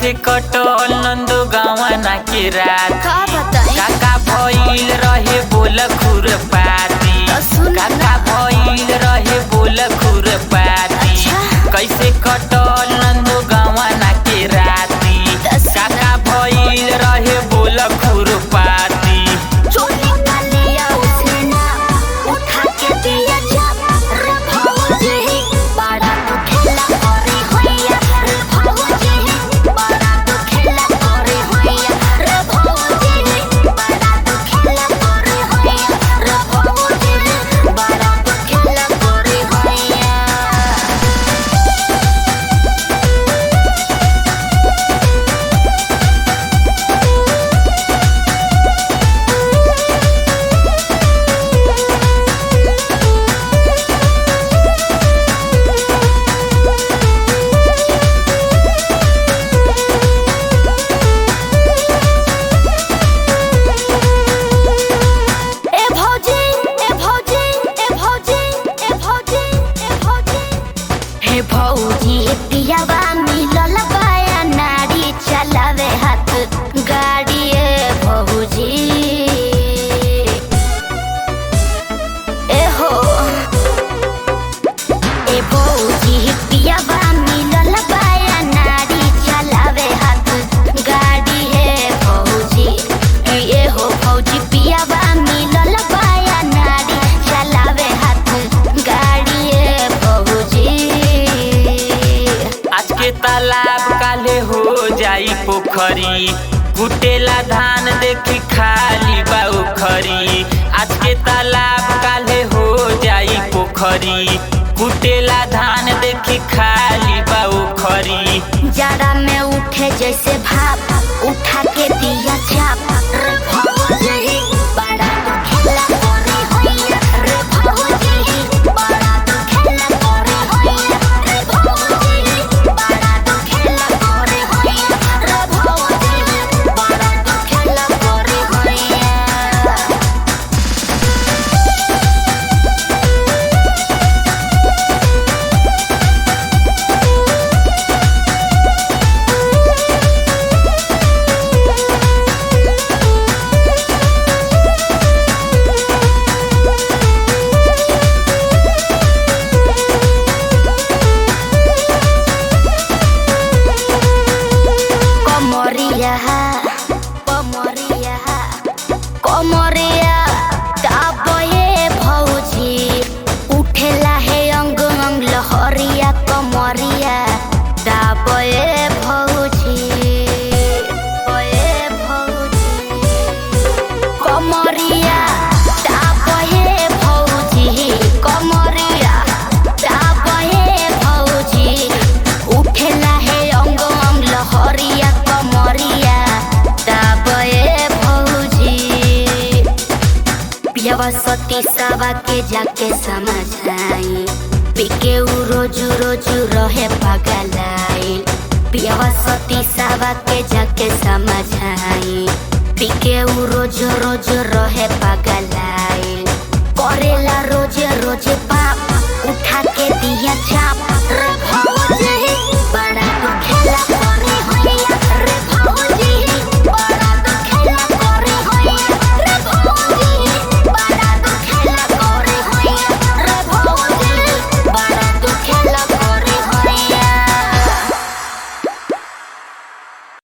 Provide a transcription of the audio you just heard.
कैसे कटल नंदो गावना के रात का बताई काका भइल रहे बोल खुर पाती तो सुन ना। काका भइल रहे बोल खुर पाती अच्छा। कैसे कटल नंदो गावना के राती तो सुन ना। काका भइल रहे बोल खुर पाती चोली का लिया उसने ना उठा के दिया जब रे भौजी बड़ा तू खेला करे होइया रे भौजी बड़ा तू खेला करे होइया रे भौजी बड़ा तू खेला करे होइया रे भौजी बड़ा तू खेला करे होइया ए भौजी ए भौजी ए भौजी ए भौजी ए भौजी हे भौजी पियावा मिलल बाया नारी चलावे हाथ गाड़ी ए भौजी ए हो ए भौजी पियावा मिलल बाया नारी चलावे हाथ गाड़ी हे भौजी ए हो भौजी पियावा मिलल बाया नारी चलावे हाथ गाड़ी हे भौजी आज के तालाब काले हो जाई पोखरी कुटेला धान देखी खाली बा उखरी आज के तालाब काले हो जाई पोखरी कुटेला धान देखी खाली बा उखरी जाड़ा में उठे जैसे भाप उठा के दिया चाप रे भौजी बड़ा तू खेला करे होइया रे भौजी बड़ा तू खेला करे होइया रे भौजी बड़ा तू खेला करे होइया रे भौजी बड़ा तू खेला करे होइया कमरिया कमरिया कमरिया दाबे भौजी उठेला हे अंग अंग लहरिया कमरिया दाबे भौजी ए भौजी कमरिया दाबे भौजी कमरिया दाबे भौजी उठेला हे अंग अंग लहरिया कमरिया दाबे भौजी पियावा सती सावा के जाके समझाई पिके उ रोजू रोजू रहे पगलाई पियावा सती सावा के जाके समझाई पिके उ रोज रोज रहे पगलाई करेला रोजे रोजे